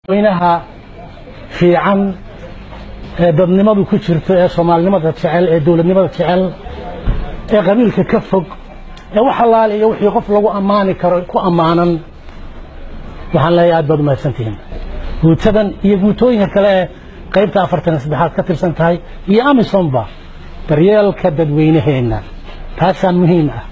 weynaha fiican ee dadnimadu ku jirto ee soomaalinimada jecel ee dowladnimada jecel ee qabiilka ka fog ee wax allaale iyo wixii qof lagu ammaani karo ku ammaanan waxaan leeyahay aad baad umahadsantihiin guutadan iyo guutooyinka kale ee qaybta afartan iyo saddexaad ka tirsan tahay iyo amisonba daryeelka dadweynaheenna taasaa muhiim ah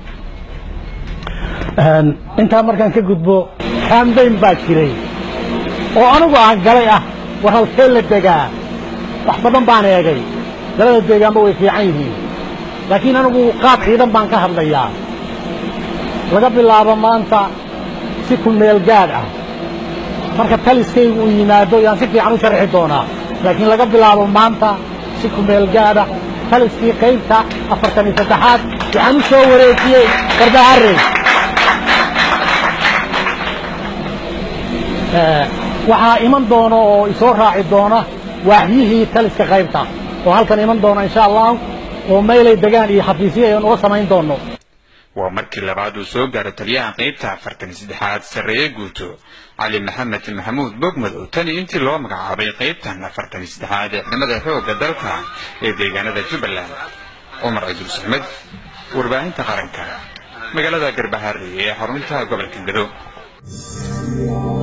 intaa markaan ka gudbo kambayn baa jiray oo anigu aan galay ah war halkee la degaa wax badan baan eegay dalada deegaanba way fiican yihiin laakiin anigu qaab ciidan baan ka hadlayaa laga bilaabo maanta si ku meel gaadh ah marka taliskaygu uu yimaado yaan si fiican u sharxi doonaa laakiin laga bilaabo maanta si ku meel gaadh ah taliskii qaybta afartan iyo saddexaad waxaan u soo wareejiyey garbaharey waxaa iman doona oo isoo raaci doona waaxyihii taliska qaybta oo halkan iman doona insha allah oo meylay degaan iyo xafiisyo aynu uga samayn doono waa markii labaad uu soo gaaro taliyaha qaybta afartan iyo saddexaad sarreeye guuto cali maxamed maxamuud bogmadow tani intii loo magacaabay qaybtan afartan iyo saddexaad ee ciidamada xoogga dalka ee deegaanada jubbaland cumar ciduus axmed warbaahinta qaranka magaalada garbaharey ee xarunta gobolka gado